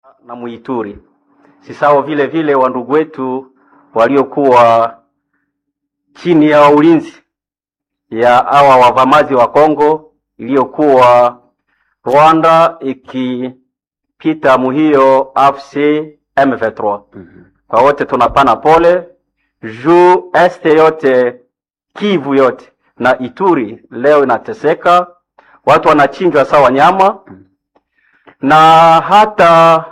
na Muituri. Si sawa vile vile wandugu wetu waliokuwa chini ya ulinzi ya hawa wavamazi wa Kongo iliyokuwa Rwanda ikipita muhiyo AFC M23. Kwa wote tunapana pole juu este yote Kivu yote na Ituri leo inateseka, watu wanachinjwa sawa nyama, na hata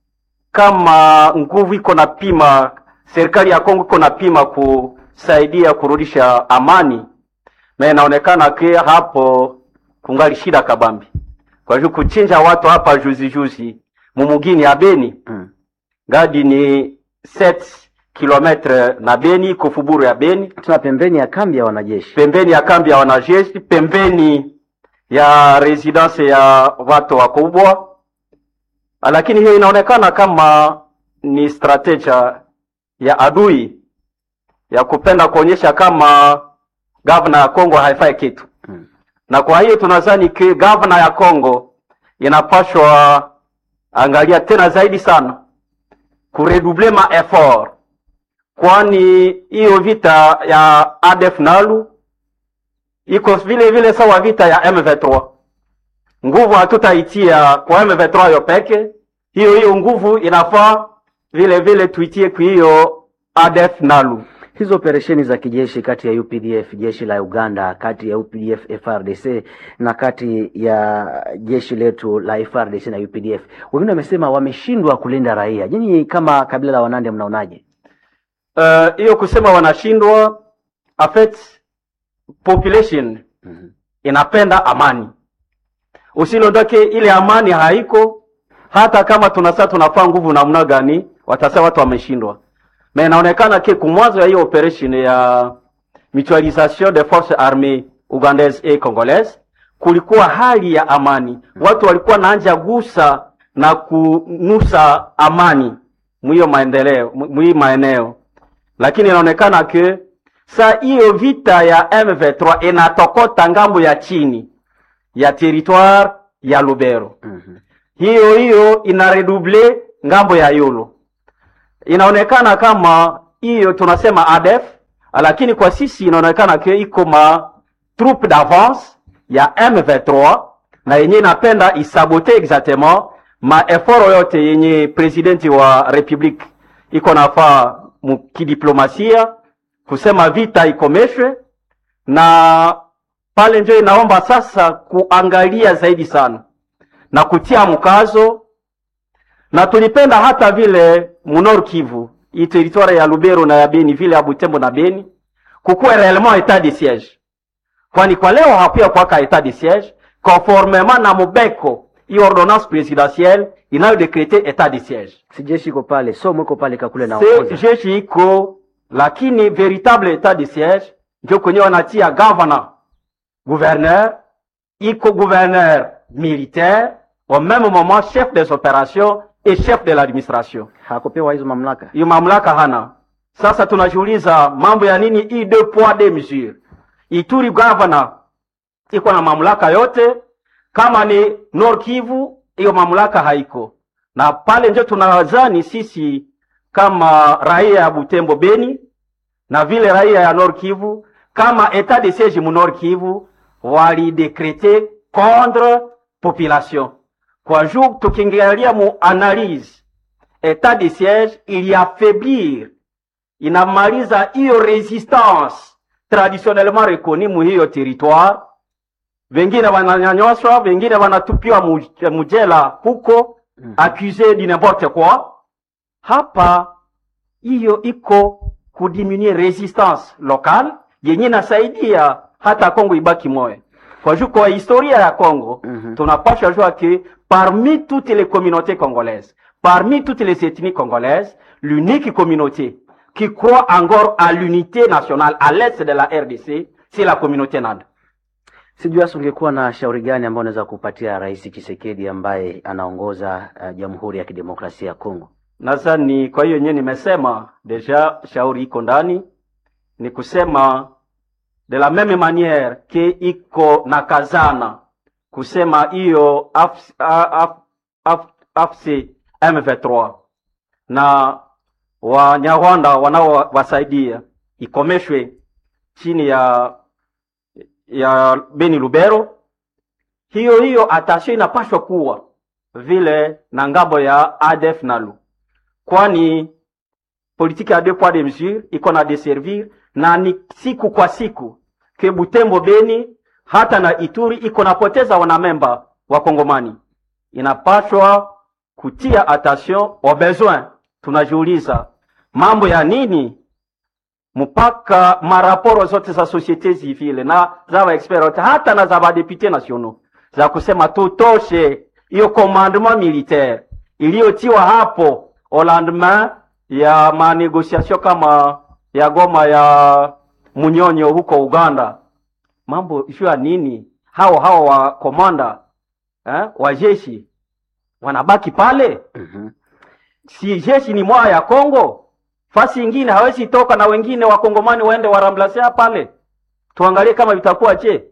kama nguvu iko na pima, serikali ya Kongo iko na pima kusaidia kurudisha amani, na inaonekana ke hapo kungali shida kabambi. Kwa hiyo kuchinja watu hapa juzi juzi mumugini ya Beni Mm. ngadi ni 7 kilometre na Beni, iko Fuburu ya Beni, Tuna pembeni ya kambi ya wanajeshi. pembeni ya kambi ya wanajeshi, pembeni ya residence ya watu wakubwa, lakini hiyo inaonekana kama ni strategia ya adui ya kupenda kuonyesha kama gavana ya Kongo haifai kitu Mm. na kwa hiyo tunadhani ke gavana ya Kongo inapashwa angalia tena zaidi sana kuredouble ma effort, kwani hiyo vita ya ADF Nalu iko vile vile sawa vita ya M23. Nguvu hatutaitia kwa M23 yo peke, hiyo hiyo nguvu inafaa vile vile tuitie kwa hiyo ADF Nalu. Hizo operesheni za kijeshi kati ya UPDF jeshi la Uganda, kati ya UPDF FRDC na kati ya jeshi letu la FRDC na UPDF, wengine wamesema wameshindwa kulinda raia. Nyinyi kama kabila la Wanande mnaonaje? Eh, hiyo kusema wanashindwa affect population Mhm. inapenda amani, usilondoke ile amani haiko. Hata kama tunasa tunafaa nguvu namna gani, watasema watu wameshindwa. Mais inaonekana ke kumwanzo ya hiyo operation ya mutualisation des forces armées ugandaises et congolaises kulikuwa hali ya amani, watu walikuwa naanja gusa na kunusa amani mwiyo maendeleo mwi maeneo, lakini inaonekana ke sa hiyo vita ya M23 inatokota ngambo ya chini ya territoire ya Lubero Mhm. hiyo hiyo ina redouble ngambo ya Yolo. Inaonekana kama hiyo tunasema ADF, lakini kwa sisi inaonekana ke iko ma troupe d'avance ya M23 na yenye inapenda isabote exactement ma effort yote yenye presidenti wa republique iko nafaa mu kidiplomasia kusema vita ikomeshwe, na pale njo inaomba sasa kuangalia zaidi sana na kutia mkazo na tulipenda hata vile munor Kivu hii territoire ya Lubero na ya Beni vile ya Butembo na Beni kukuwe réellement état de siège, kwani kwa leo hakuya kwaka état de siège conformément na mubeko hii ordonnance présidentielle inayodekrete état de siège. Si jeshi iko pale, somo iko pale kakule na Se ongoza. jeshi iko, lakini véritable état de siège ndio kwenye wanatia governor gouverneur iko gouverneur militaire au même moment chef des opérations et chef de l'administration. Hakupewa hizo mamlaka. Hiyo mamlaka hana. Sasa tunajiuliza mambo ya nini hii deux poids deux mesures? Ituri governor iko na mamlaka yote, kama ni Nord Kivu hiyo mamlaka haiko, na pale ndio tunadhani sisi kama raia ya Butembo Beni na vile raia ya Nord Kivu kama etat de siège mu Nord Kivu walidekrete contre population kwa juu, tukiangalia mu analyse etat de siège iliaffaiblir, inamaliza hiyo resistance traditionnellement reconnue mu hiyo territoire. Wengine wananyanyaswa, wengine wanatupiwa mu- mujela huko Mhm. accusé du n'importe quoi. Hapa hiyo iko kudiminuer resistance locale yenye nasaidia hata Kongo ibaki moya. Kwa juu kwa historia ya Kongo Mhm. tunapasha jua que parmi toutes les communautés congolaises, parmi toutes les ethnies congolaises, l'unique communauté qui croit encore à l'unité nationale à l'est de la RDC, c'est la communauté Nanda. Sijui hasa ungekuwa na shauri gani ambao unaweza kupatia Rais Tshisekedi ambaye anaongoza uh, Jamhuri ya Kidemokrasia ya Kongo. Nadhani kwa hiyo yenyewe nimesema deja, shauri iko ndani, ni kusema de la meme manière ke iko na kazana kusema hiyo AFC, AFC, M23 na Wanyarwanda wanaowasaidia ikomeshwe chini ya ya Beni Lubero. Hiyo hiyo atashe inapashwa kuwa vile na ngambo ya ADF nalu, kwani politiki ya deux poids deux mesures iko na deservir na ni siku kwa siku ke Butembo, Beni hata na Ituri iko napoteza wanamemba wa Kongomani. Inapashwa kutia attention au besoin. Tunajiuliza mambo ya nini mpaka maraporo zote za societe civile na za wa expert wote hata na za badepute nationaux za kusema tutoshe hiyo commandement militaire iliyotiwa hapo au lendemain ya manegociation kama ya Goma ya Munyonyo huko Uganda. Mambo juu ya nini? Hao hao wa komanda eh, wa jeshi wanabaki pale Mhm. si jeshi ni mwaya ya Kongo, fasi ingine hawezi toka na wengine wakongomani waende waramblasea pale. Tuangalie kama vitakuwa je.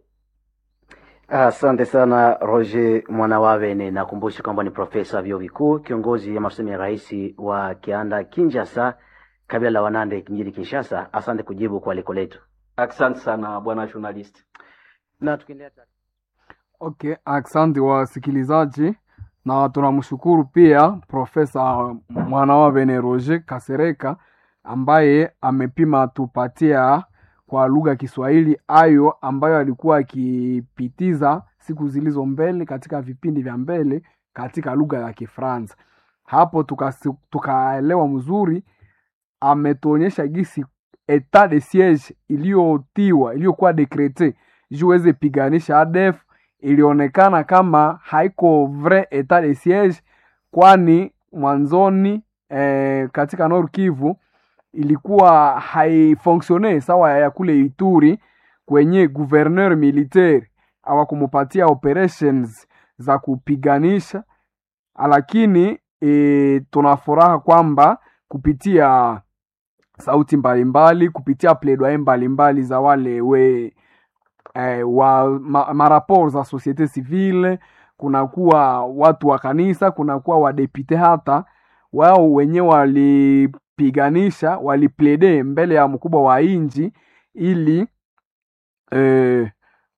Asante sana Roger Mwanawavene. Nakumbusha kwamba ni profesa wa vyuo vikuu, kiongozi ya masomo ya rais wa Kianda Kinshasa, kabila la Wanande mjini Kinshasa. Asante kujibu kwa aliko letu. Asante sana bwana journalist. Na tukiendelea Okay, asante wasikilizaji, na tunamshukuru pia Profesa Mwanawavene Roger Kasereka ambaye amepima tupatia kwa lugha ya Kiswahili ayo ambayo alikuwa akipitiza siku zilizo mbele katika vipindi vya mbele katika lugha ya Kifaransa. Hapo tukasi- tukaelewa mzuri, ametuonyesha gisi etat de siege iliyotiwa iliyokuwa dekrete juu iweze piganisha ADF ilionekana kama haiko vrai etat de siege, kwani mwanzoni eh, katika Nord Kivu ilikuwa haifonksione sawa ya kule Ituri kwenye gouverneur militaire hawakumupatia operations za kupiganisha, lakini e, tuna furaha kwamba kupitia sauti mbalimbali kupitia plaidoyer mbalimbali za wale we eh, wa ma, maraport za societe civile, kunakuwa watu wa kanisa, kunakuwa wadepute, hata wao wenyewe walipiganisha, waliplede mbele ya mkubwa wa inji ili eh,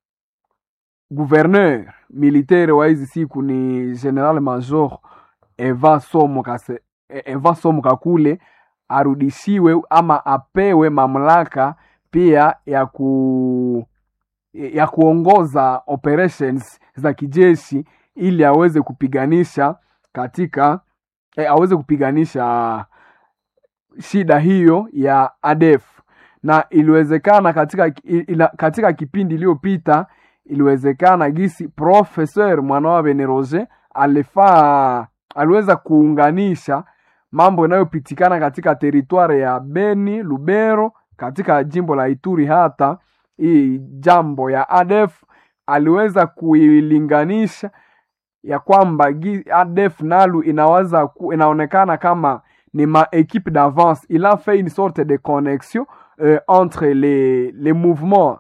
gouverneur militaire wa hizi siku ni general major Eva Somo Kase, Eva Somo Kakule arudishiwe ama apewe mamlaka pia ya ku ya kuongoza operations za kijeshi ili aweze kupiganisha katika eh, aweze kupiganisha shida hiyo ya ADF na iliwezekana katika, ila, katika kipindi iliyopita iliwezekana gisi professeur Mwanawa Beneroge alifaa aliweza kuunganisha mambo yanayopitikana katika teritwari ya Beni, Lubero, katika jimbo la Ituri. Hata hii jambo ya ADF aliweza kuilinganisha ya kwamba gi- ADF nalu inawaza ku, inaonekana kama ni ma équipe d'avance. Il a fait une sorte de connexion euh, entre les, les mouvements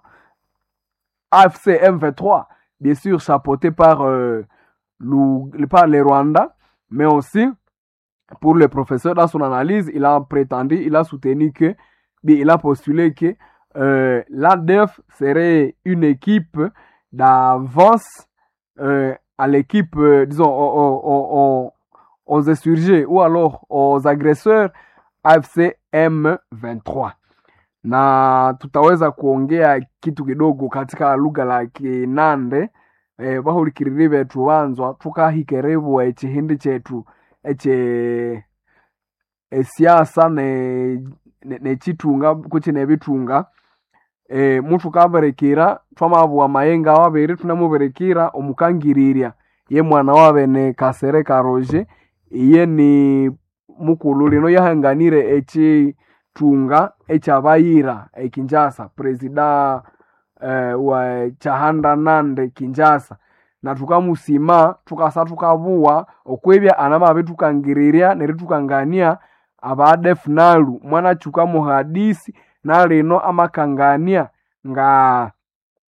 AFC M23, bien sûr chapeauté par, euh, le, par les Rwandais, mais aussi pour le professeur dans son analyse, il a prétendu, il a soutenu que, bien, il a postulé que euh, l'ADF serait une équipe d'avance euh, à l'équipe, euh, disons, aux, aux- aux- aux insurgés ou alors aux agresseurs AFC M23 na tutaweza kuongea kitu kidogo katika lugha la Kinande eh, bahulikiriri betu banzwa tukahikerebu ekihindi chetu eche esiasa ne ne- nechitunga kuchi nebitunga e, mutu kaberekera twamabua mayenga wabere tunamuberekera omukangiriria ye mwana wabe ne kasere karoje iye ni mukulu lino yahanganire echitunga echabayira ekinjasa presida eh, wa chahanda nande kinjasa na tukamusima tukasa tukabua okwebya anamabe tukangiriria neri tukangania abadef nalu mwana chuka muhadisi nalino amakangania nga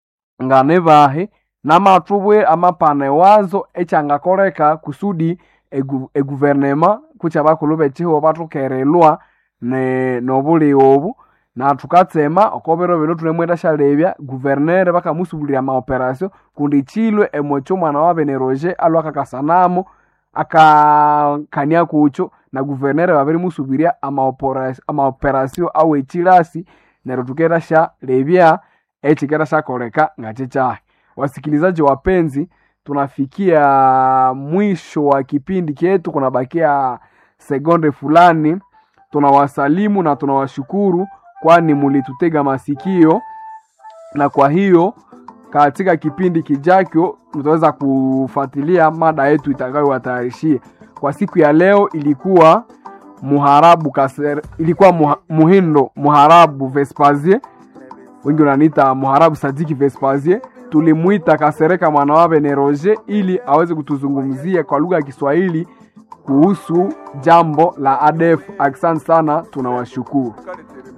nga nebahe namatubwe amapane wazo echangakoreka kusudi egu- eguvernema kucha bakulu bechiho batukerelwa ne nobuli obu na tukatsema okobero bino tunemwenda shalebya guvernere bakamusubulira amaoperasio kundi chilwe emocho mwana wa bene roger alwa kakasanamo akakania kucho na guvernere babiri musubiria amaopera- amaoperasio au echilasi neryo tukera sha lebya echikera shakoleka ngachichahi wasikilizaji wapenzi tunafikia mwisho wa kipindi chetu kunabakia sekonde fulani tunawasalimu na tunawashukuru kwani mulitutega masikio na kwa hiyo katika kipindi kijacho tutaweza kufuatilia mada yetu itakayowatayarishia kwa siku ya leo ilikuwa muharabu kaser, ilikuwa muha, muhindo muharabu vespasie wengi wananiita muharabu sadiki vespasie tulimwita kasereka mwanawabe ne roger ili aweze kutuzungumzia kwa lugha ya kiswahili kuhusu jambo la adef asante sana tunawashukuru